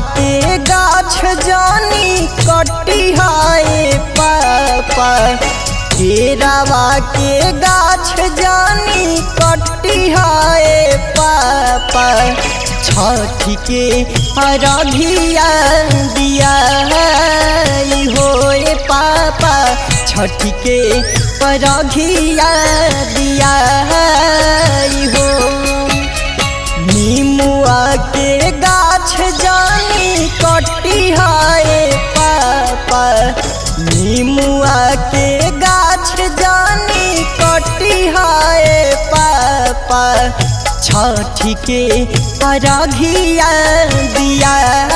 के गाछ जानी कटी हाय पापा केरावा के गाछ जानी कटी हाय पापा छठी के अरघिया दिया होए पापा छठी के अरघिया दिया हो नीमुआ के गाछ जानी कटी हाय पापा नीमुआ के गाछ जानी कटी हाय पापा छठी के अरघिया दिया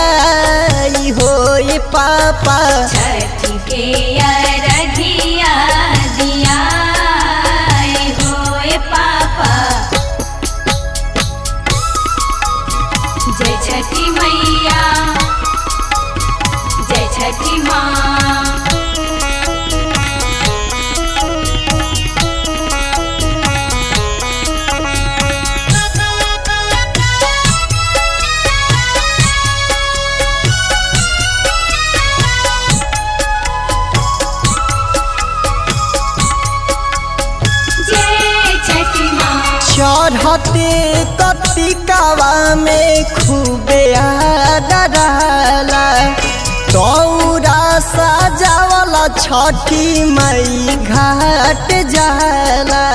होए पापा छठी के अरघिया दिया होए पापा जय छठी मैया जय छठी माँ जय छठी माँ चढ़ते कतिकावा में खूबे आदराला तौरा सजावला छठी मई घाट जाला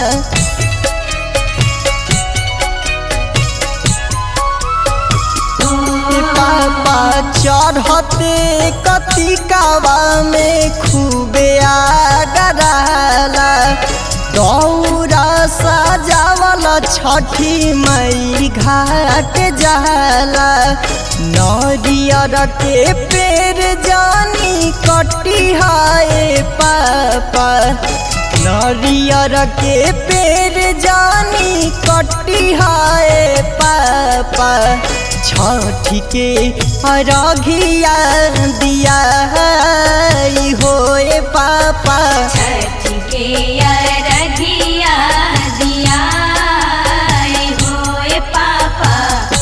पापा चढ़ते कतिकावा में खूबे आगराला दौरा सजावला छठी मई घाट जाला नरियर के पेड़ जानी कटी हाय पापा नरियर के पेड़ जानी कटी हाय पापा छठी के अरघिया दिया होए पापा छठी के अरघिया दिया होए पापा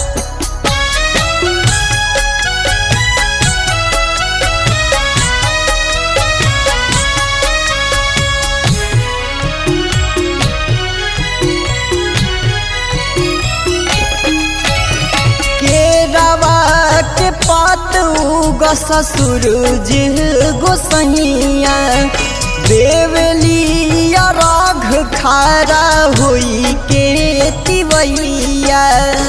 केरवा के पात उगस सूरज गोसैया देवलिया राघ खारा होई के तिवैया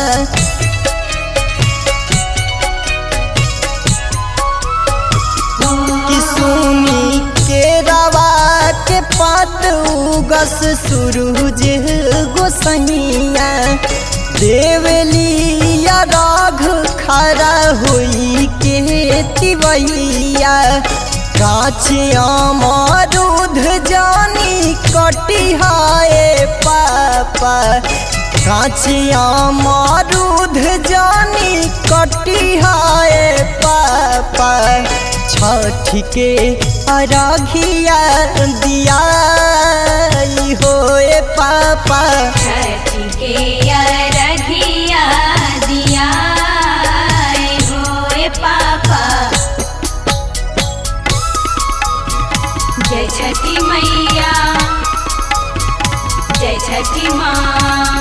कि सुनी केरवा के पात उगस सूरज गोसैया देवलिया राघ खरा हुई के तिवैया काचिया मरूध जानी कटी हाय पापा काचिया मरूध जानी कटी हाय पापा छठी के अरघिया दिया होए पापा छठी के अरघिया दिया होए पापा जय छठी मैया जय छठी माँ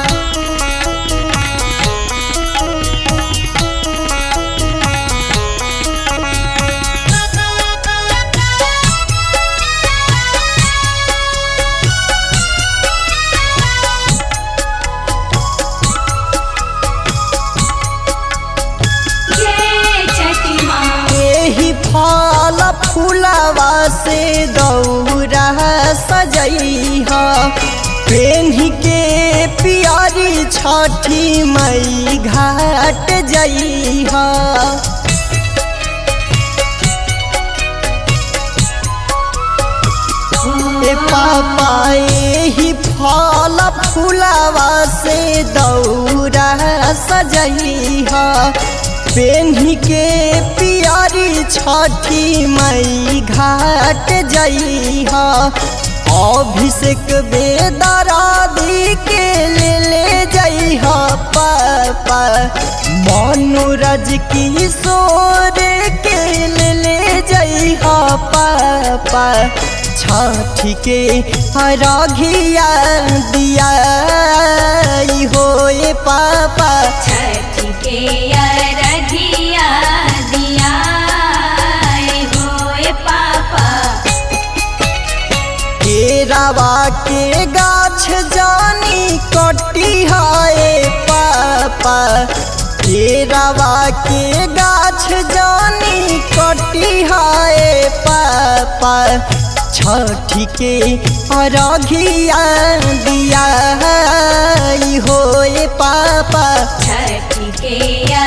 जय छठी माँ एही फल फूलवा से दौरा सजैहा पेन्ही के पियारी छठी मई घाट जइहा ए पापा एही फल फूलवा से दौरा सजइहा पेन्ही के पियारी छठी मई घाट जइहा अभिषेक बेदरादी के ले ले जाइ पापा मनोरज किशोर के ले ले जाइ पापा छठी के अरघिया दिया होए पापा छठी के अरघिया दिया होए पापा केरावा के गाछ जानी कटी है पापा केरावा के गाछ जानी कटी है पापा छठी के अरघिया दिया होए पापा छठी के